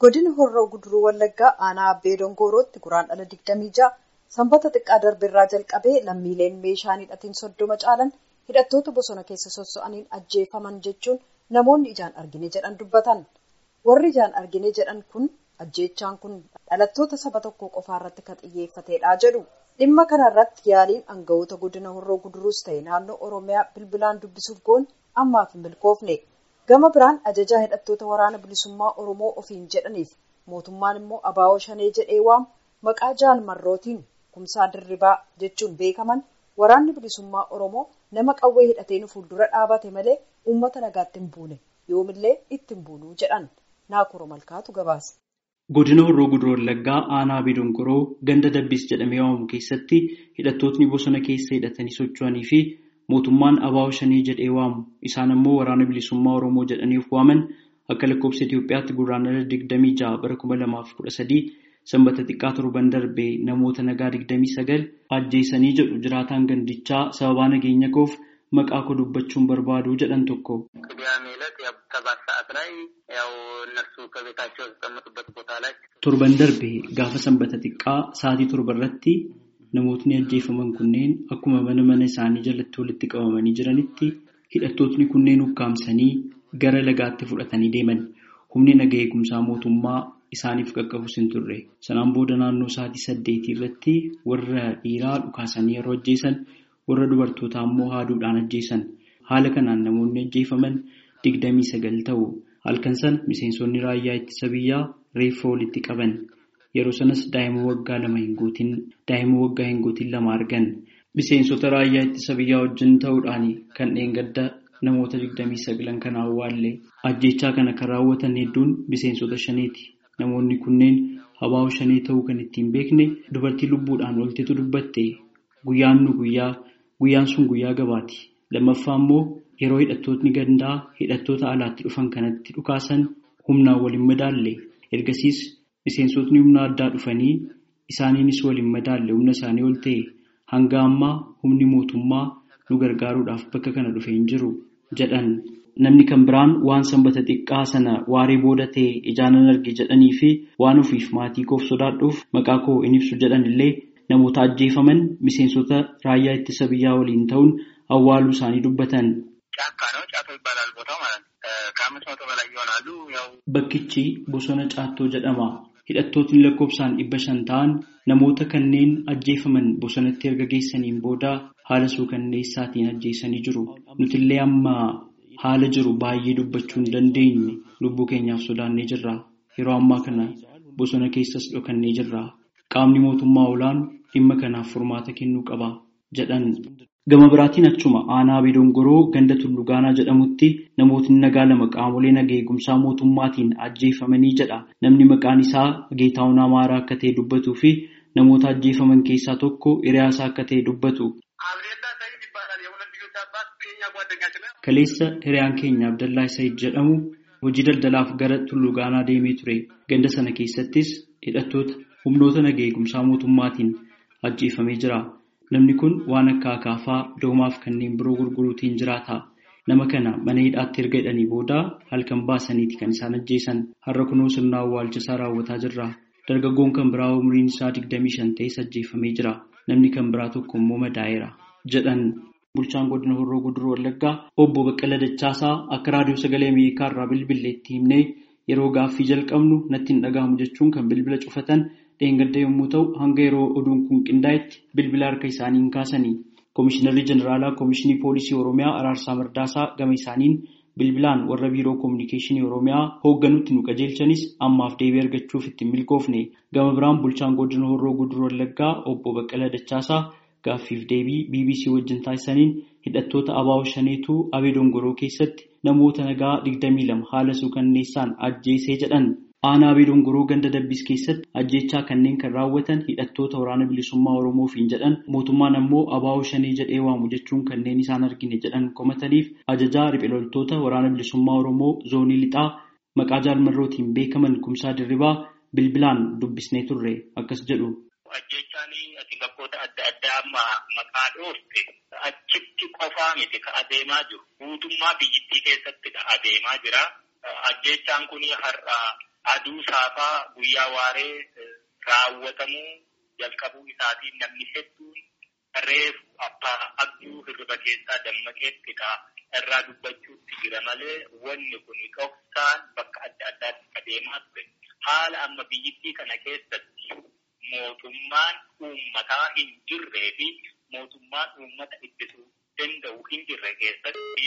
Godina Horroo Guduruu Wallaggaa aanaa Abbee Dongoorootti guraandhala 26 sanbata xiqqaa darbeerraa jalqabee lammiileen meeshaan hidhatiin soddoma caalan hidhattoota bosona keessa sosso'aniin ajjeefaman jechuun namoonni ijaan argine jedhan dubbatan. Warri ijaan argine jedhan kun ajjeechaan kun dhalattoota saba tokko qofaarratti kan xiyyeeffatedha jedhu. Dhimma kanarratti yaaliin aangawoota godina Horroo Guduruus ta'e naannoo Oromiyaa bilbilaan dubbisuuf goon ammaaf hin milkoofne. Gama biraan ajajaa hidhattoota waraana bilisummaa Oromoo ofiin jedhaniif mootummaan immoo abaawoo shanee jedhee waamu maqaa jaalmarrootiin kumsaa dirribaa jechuun beekaman waraanni bilisummaa Oromoo nama qawwee hidhateen fuuldura dhaabate malee uummata nagaatti hin buune yoomillee itti hin buunuu jedhan naakoro malkaatu gabaase. Godina Horroo Guduruu Wallaggaa aanaa Abbee Dongoroo ganda Dabbis jedhamee waamamu keessatti hidhattootni bosona keessa hidhatanii socho'anii fi mootummaan abaawoo shanii jedhee waamu isaan ammoo waraana bilisummaa Oromoo jedhaniif waaman akka lakkoofsa Itoophiyaatti guraandhala digdamii ja'a bara kuma lamaaf kudha sadii sanbata xiqqaa torban darbee namoota nagaa digdamii sagal ajjeesanii jedhu jiraataan gandichaa sababaa nageenya koof maqaa koo dubbachuun barbaadu jedhan tokko. Torban darbee gaafa sanbata xiqqaa sa'aatii torba irratti namootni ajjeefaman kunneen akkuma mana mana isaanii jalatti walitti qabamanii jiranitti hidhattootni kunneen ukkaamsanii gara lagaatti fudhatanii deeman. Humni naga eegumsaa mootummaa isaaniif qaqqabus hin turre. Sanaan booda naannoo sa'aatii saddeetii irratti warra dhiiraa dhukaasanii yeroo ajjeesan warra dubartootaa immoo haaduudhaan ajjeesan. Haala kanaan namoonni ajjeefaman digdamii sagal ta'u. Halkan sana miseensonni raayyaa ittisa biyyaa reeffa walitti qaban. Yeroo sanas daa'ima waggaa lama hin guutin daa'ima waggaa hin guutin lama argan. Miseensota raayyaa ittisa biyyaa wajjin ta'uudhaan kan dheengadda namoota digdamii sagalan kan awwaalle. Ajjeechaa kana kan raawwatan hedduun miseensota shaneeti. Namoonni kunneen abaawoo shanee ta'uu kan ittiin beekne dubartii lubbuudhaan oltetu dubbatte guyyaan nu guyyaa guyyaan sun guyyaa gabaati. Lammaffaa immoo yeroo hidhattootni gandaa hidhattoota alaatti dhufan kanatti dhukaasan humnaan waliin madaalle. Ergasiis miseensotni humna addaa dhufanii isaaniinis waliin madaalle humna isaanii ol ta'e hanga ammaa humni mootummaa nu gargaaruudhaaf bakka kana dhufee hin jiru jedhan. Namni kan biraan waan sanbata xiqqaa sana waaree booda ta'e ijaanan arge jedhanii fi waan ofiif maatii koof sodaadhuuf maqaa koo hin ibsu jedhan illee namoota ajjeefaman miseensota raayyaa ittisa biyyaa waliin ta'uun awwaaluu isaanii dubbatan. Bakkichi bosona Caattoo jedhama. Hidhattootni lakkoofsaan dhibba shan ta'an namoota kanneen ajjeefaman bosonatti erga geessaniin booda haala suukanneessaatiin ajjeesanii jiru. Nutillee amma haala jiru baay'ee dubbachuu hin dandeenye lubbuu keenyaaf sodaannee jirra. Yeroo ammaa kana bosona keessas dhokannee jirra. Qaamni mootummaa olaanu dhimma kanaaf furmaata kennuu qaba jedhan. Gama biraatiin achuma aanaa Abbee Dongoroo ganda Tullu Gaanaa jedhamutti namootni nagaa lama qaamolee naga eegumsaa mootummaatiin ajjeefamanii jedha. Namni maqaan isaa Geetaawun Amaaraa akka ta'e dubbatuu fi namoota ajjeefaman keessaa tokko hiriyaasaa akka ta'e dubbatu. Kaleessa hiriyaan keenya Abdallaa Said jedhamu hojii daldalaaf gara Tullu Gaanaa deemee ture. Ganda sana keessattis hidhattoota humnoota naga eegumsaa mootummaatiin ajjeefamee jira. Namni kun waan akka akaafaa doomaaf kanneen biroo gurguruutiin jiraata. Nama kana mana hidhaatti erga hidhanii booda halkan baasaniiti kan isaan ajjeesan. Har'a kunoo sirna awwaalchisaa raawwataa jirra. Dargaggoon kan biraa umriin isaa digdamii shan ta'es ajjeefamee jira. Namni kan biraa tokko immoo madaa'eera. Jedhan bulchaan godina Horroo Guduruu Wallaggaa obbo Baqqala Dachaasaa akka raadiyoo sagalee Ameerikaa irraa bilbileetti himnee yeroo gaaffii jalqabnu natti hin dhaga'amu jechuun kan bilbila cufatan. dheengadda yommuu ta'u hanga yeroo oduun kun qindaa'etti bilbila harka isaaniin kaasanii koomishinarri jeneraalaa koomishinii poolisii oromiyaa araarsaa mardaasaa gama isaaniin bilbilaan warra biiroo koominikeeshinii oromiyaa hoogganutti nu qajeelchanis ammaaf deebii argachuuf ittiin milkoofne gama biraan bulchaan godina horroo guduruu wallaggaa obbo baqqala dachaasaa gaaffiif deebii bbc wajjin taasisaniin hidhattoota abaawoo shaneetu abee dongoroo keessatti namoota nagaa 22 haala suukanneessaan ajjeesee jedhan. Aanaa Abee Dongoroo ganda Dabbis keessatti ajjeechaa kanneen kan raawwatan hidhattoota waraana bilisummaa Oromoofiin jedhan mootummaan ammoo abaawoo shanii jedhee waamu jechuun kanneen isaan argine jedhan komataniif ajajaa riphee loltoota waraana bilisummaa Oromoo zoonii lixaa maqaa jaalmarrootiin beekaman kumsaa dirribaa bilbilaan dubbisnee turre akkas jedhu. Ajjeechaan ati bakkoota adda addaa amma maqaa dhoofte achitti qofaa miti ka adeemaa jiru. Guutummaa biyyittii keessatti adeemaa jira. Ajjeechaan kun har'a aduu saafaa guyyaa waaree raawwatamuu jalqabuu isaatiin namni hedduun reefu abbaa abduu hirriba keessaa dammaqeettidha irraa dubbachuutti jira malee wanni kun dhoksaan bakka adda addaatti adeemaa ture. Haala amma biyyittii kana keessatti mootummaan uummataa hin jirree fi mootummaan uummata ittisuu danda'u hin jirre keessatti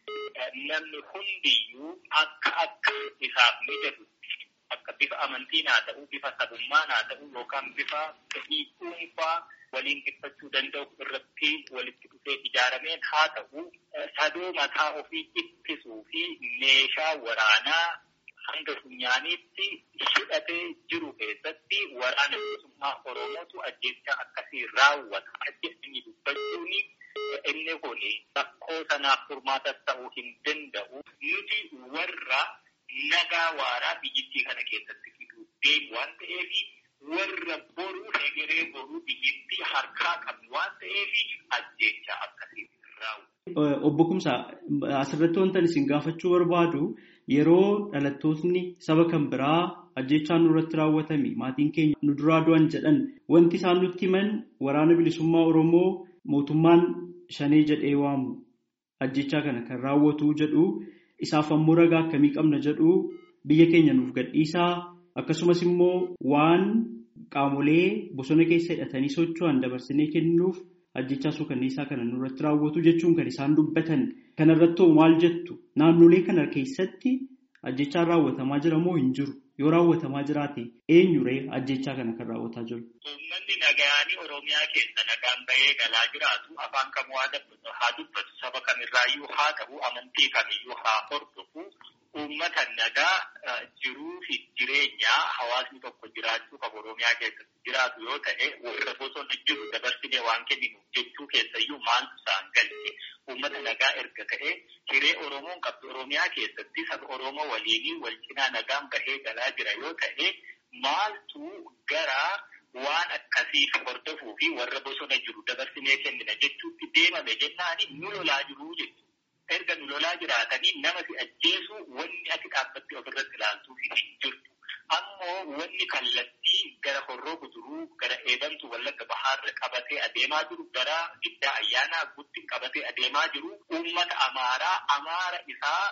namni hundiyyuu akka akka isaaf mijatu akka bifa amantiin haa ta'u, bifa sabummaan haa ta'u yookaan bifa fedhii dhuunfaa waliin dhiphachuu danda'u irratti walitti dhufee ijaarameen haa ta'u, sadoo mataa ofii ittisuu fi meeshaa waraanaa hanga funyaaniitti hidhatee jiru keessatti waraana bilisummaa Oromootu ajjeechaa akkasii raawwata. Ajjeesanii dubbachuun inni kun rakkoo sanaaf furmaatas ta'uu hin danda'u. Nuti warra nagaa waaraa biyyittii kana keessatti fiduu deemu waan ta'eef warra boruu hegeree boruu biyyittii harkaa qabnu waan ta'eef ajjeechaa akkasii raawwata. Obbo Kumsaa asirratti wantan isin gaafachuu barbaadu yeroo dhalattootni saba kan biraa ajjeechaan nurratti raawwatame maatiin keenya nu duraa du'an jedhan wanti isaan nutti himan waraana bilisummaa Oromoo mootummaan shanee jedhee waamu ajjeechaa kana kan raawwatu jedhu isaaf ammoo ragaa akkamii qabna jedhu biyya keenya nuuf gadhiisaa akkasumas immoo waan qaamolee bosona keessa hidhatanii socho'an dabarsinee kennuuf ajjechaa suukanneessaa kana nurratti raawwatu jechuun kan isaan dubbatan kanarratti maal jettu naannolee kana keessatti ajjechaan raawwatamaa jira moo hin jiru yoo raawwatamaa jiraate eenyuree ajjechaa kana kan raawwataa jiru. Uummanni nagaanii Oromiyaa keessa nagaan bahee galaa jiraatu afaan kamuu haa dubbatu saba kamirraayyuu haa ta'u amantii kamiyyuu haa hordofu uummata nagaa jiruu fi jireenyaa hawaasni tokko jiraachuu qabu Oromiyaa keessatti jiraatu yoo ta'e warra bosona jiru dabarsinee waan kenninu jechuu keessayyuu maaltu isaan galche uummata nagaa erga ta'e hiree Oromoon qabdu Oromiyaa keessatti saba Oromoo waliinii wal cinaa nagaan bahee galaa jira yoo ta'e maaltu gara waan akkasii hordofuu fi warra bosona jiru dabarsinee kennina jechuutti deemame jennaani nu lolaa jiruu jechuudha. Erga nu lolaa jiraatanii nama si ajjeesu wanni ati dhaabbattee ofirratti ilaaltuu hin jirtu. Ammoo wanni kallattii gara horroo guduruu gara eebantu wallagga bahaarra qabatee adeemaa jiru gara giddaa ayyaanaa gutti qabatee adeemaa jiru uummata amaaraa amaara isaa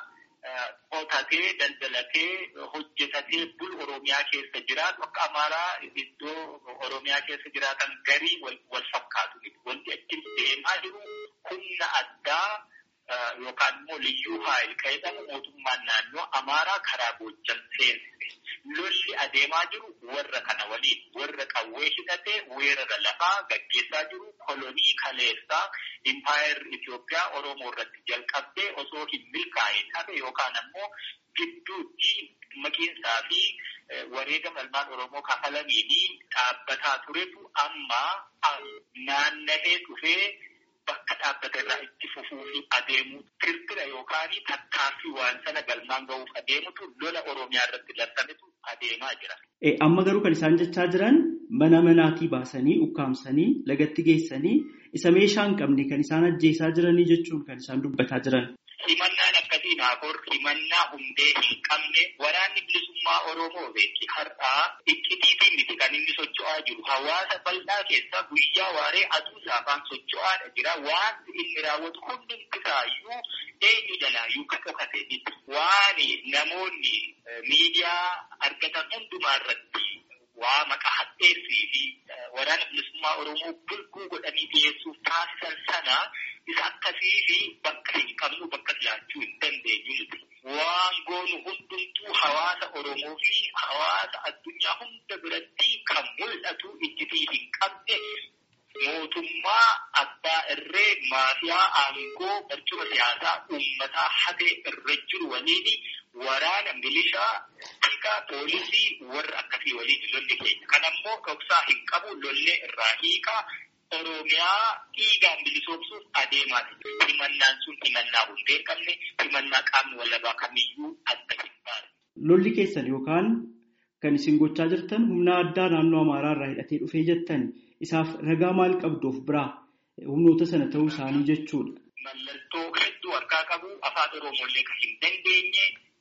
qotatee daldalatee hojjetatee bul oromiyaa keessa jiraatu akka amaaraa iddoo oromiyaa keessa jiraatan garii wal fakkaatu wanti achi deemaa jiru humna addaa yookaan immoo liyyuu haayil jedhamu mootummaan naannoo amaaraa karaa Goojjam seensise. Lolli adeemaa jiru warra kana waliin warra qawwee hidhatee weerara lafaa gaggeessaa jiru kolonii kaleessaa impaayar Itoophiyaa Oromoo irratti jalqabdee osoo hin milkaa'in hafe yookaan ammoo gidduutti maqiinsaa fi wareegama ilmaan Oromoo kafalaniin dhaabbataa turetu amma naanna'ee dhufee bakka dhaabbata irraa itti fufuu fi adeemuu tirtira yookaan tattaaffii waan sana galmaan gahuuf adeemutu lola Oromiyaa irratti labsametu adeemaa jira. Amma garuu kan isaan jechaa jiran mana manaatii baasanii ukkaamsanii lagatti geessanii isa meeshaa hin qabne kan isaan ajjeesaa jiranii jechuun kan isaan dubbataa jiran. Himannaan akkasii naafur himannaa hundee hin qabne waraanni bilisummaa Oromoo beeki har'aa iccitiitiin miti kan inni socho'aa jiru. Hawaasa bal'aa keessa guyyaa waaree aduu saafaan socho'aadha jira. Wanti inni raawwatu hundi isaayyuu eenyu jalaayyuu kan dhokate miti. Waan namoonni miidiyaa argatan hundumaa irratti waa maqaa hadheessii fi waraana bilisummaa Oromoo bulguu godhanii dhiyeessuuf taasisan sana isa akkasii fi bakka hin qabnu bakka jiraachuu hin dandeenyu nuti. Waan goonu hundumtuu hawaasa Oromoo fi hawaasa addunyaa hunda biratti kan mul'atu ijjitii hin qabne mootummaa abbaa irree maafiyaa aangoo barcuma siyaasaa uummataa hatee irra jiru waliin waraana milishaa tika poolisii warra akkasii waliin lolli keenya. Kan ammoo dhoksaa hin qabu lollee irraa hiikaa Oromiyaa dhiigaan bilisoomsuuf adeemaa jira. Himannaan sun himannaa hundee hin qabne himannaa qaamni walabaa kamiyyuu adda hin baane. Lolli keessan yookaan kan isin gochaa jirtan humna addaa naannoo Amaaraa irraa hidhatee dhufee jettan isaaf ragaa maal qabdu of biraa humnoota sana ta'uu isaanii jechuudha. Mallattoo hedduu harkaa qabu afaan Oromooillee kan hin dandeenye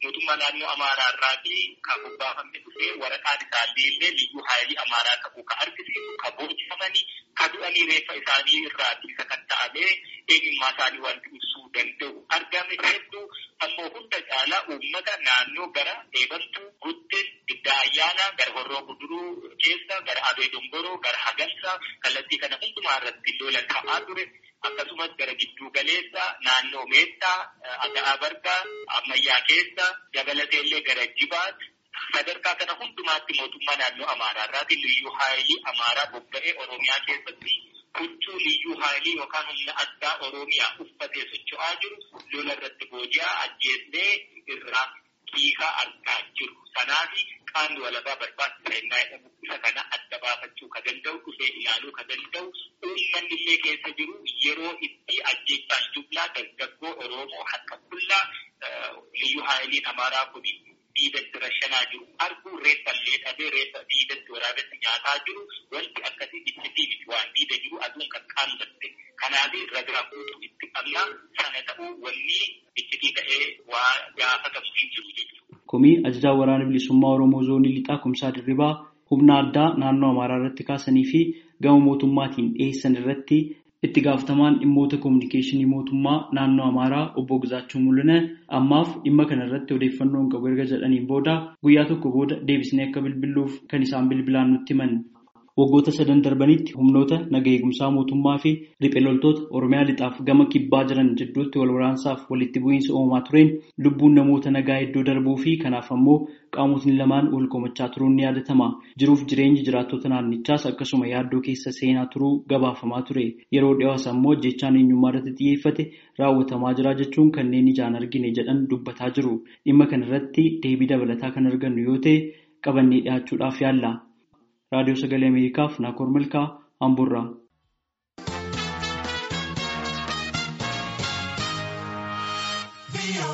mootummaa naannoo Amaaraa irraatii kan bobbaafamne dhufee waraqaan isaallee illee liyyuu haayilii Amaaraa ta'uu kan argisiisu kan boojifamanii kan du'anii reeffa isaanii irraatii isa kan ta'amee eenyummaa isaanii wanti ibsuu danda'u argame hedduu ammoo hunda caalaa uummata naannoo gara eebantuu guddin giddaa ayyaanaa gara horroo guduruu keessa gara abee dongoroo gara hagalsaa kallattii kana hundumaa irratti lola ta'aa ture akkasumas gara gidduu galeessa naannoo meettaa aga'aa bargaa ammayyaa keessa dabalatee illee gara jibaat sadarkaa kana hundumaatti mootummaa naannoo amaaraa irraati liyyuu haayilii amaaraa bobba'ee oromiyaa keessatti huccuu liyyuu haayilii yookaan humna addaa oromiyaa uffatee socho'aa jiru lola irratti booji'aa ajjeesnee irraa hiikaa argaa jiru. Sanaafi qaamni walabaa barbaachisaa innaa jedhamu isa kana adda baafachuu ka danda'u dhufee ilaaluu ka danda'u uummanni illee keessa jiru yeroo itti ajjeechaan jublaa dargaggoo Oromoo harka qullaa liyyuu haayiliin Amaaraa kun diidatti rashanaa jiru arguu reeffa illee dhabee reeffa diidatti waraabatti nyaataa jiru wanti akkasii ibsitii miti waan diida jiru aduun kan qaamdatte kanaaf ragaa guutuu itti qabnaa sana ta'uu wanni ibsitii ta'ee waa gaafatamu hin jiru jechuudha. Komii ajajaa waraana bilisummaa Oromoo zoonii lixaa kumsaa dirribaa humna addaa naannoo Amaaraa irratti kaasanii fi gama mootummaatiin dhiyeessan irratti itti gaafatamaan dhimmoota koominikeeshinii mootummaa naannoo Amaaraa obbo Gizaachuu Mul'ina ammaaf dhimma kana irratti odeeffannoon qabu erga jedhaniin booda guyyaa tokko booda deebisnee akka bilbiluuf kan isaan bilbilaan nutti himan. Waggoota sadan darbanitti humnoota naga eegumsaa mootummaa fi riphee loltoota Oromiyaa lixaaf gama kibbaa jiran jidduutti wal waraansaaf walitti bu'iinsa uumamaa tureen lubbuun namoota nagaa iddoo darbuu fi kanaaf ammoo qaamotni lamaan wal komachaa turuun ni yaadatama. Jiruuf jireenyi jiraattota naannichaas akkasuma yaaddoo keessa seenaa turuu gabaafamaa ture. Yeroo dhiyoos ammoo jechaan eenyummaa irratti xiyyeeffate raawwatamaa jira jechuun kanneen ijaan argine jedhan dubbataa jiru. Dhimma kana irratti deebii dabalataa kan argannu yoo ta'e qabannee dhiyaachuudhaaf yaalla. raadiyoo sagalee ameerikaaf naakoor milkaa hamburraa. Be